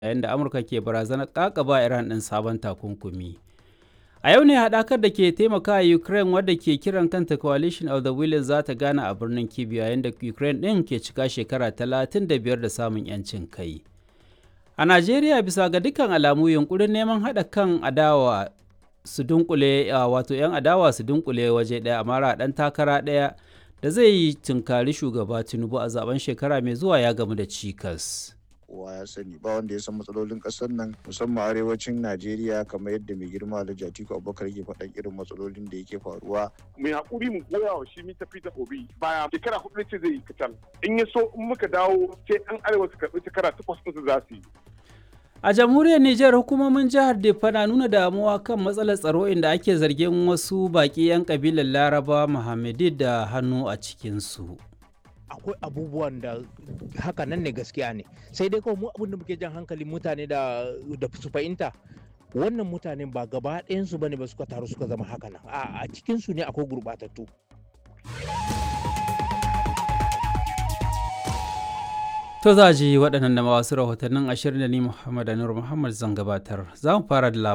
yayin da amurka ke barazanar kakaba iran ɗin sabon takunkumi a yau ne haɗakar da ke taimaka ukraine wadda ke kiran kanta coalition of the willing za ta gana a birnin kyiv yayin da ukraine ɗin ke cika shekara 35 da samun 'yancin kai a najeriya bisa ga dukkan alamu yunkurin neman haɗa kan adawa su dunkule wato 'yan adawa su dunkule waje ɗaya a mara ɗan takara ɗaya da zai yi tunkari shugaba tinubu a zaben shekara mai zuwa ya gamu da cikas kowa ya sani ba wanda ya san matsalolin kasar nan musamman arewacin najeriya kamar yadda mai girma alhaji atiku abubakar ke faɗan irin matsalolin da yake faruwa mai hakuri mu goya wa shi mita fita obi baya shekara hudu ce zai yi kacal in ya so in muka dawo sai an arewa su karɓi shekara takwas ɗinsu za su yi A jamhuriyar Nijar hukumomin jihar Defa na nuna damuwa kan matsalar tsaro inda ake zargin wasu baƙi 'yan kabilar Laraba Muhammadi da hannu a cikinsu. akwai abubuwan da haka nan ne gaskiya ne sai dai kawai mu abin da muke jan hankalin mutane da da su fahimta wannan mutanen ba gaba ɗayansu bane ba suka taru suka zama haka nan a cikin su ne akwai gurɓatattu To za ji waɗannan da wasu rahotannin ashirin da ni Muhammad Anur Muhammad zan gabatar. Za mu fara da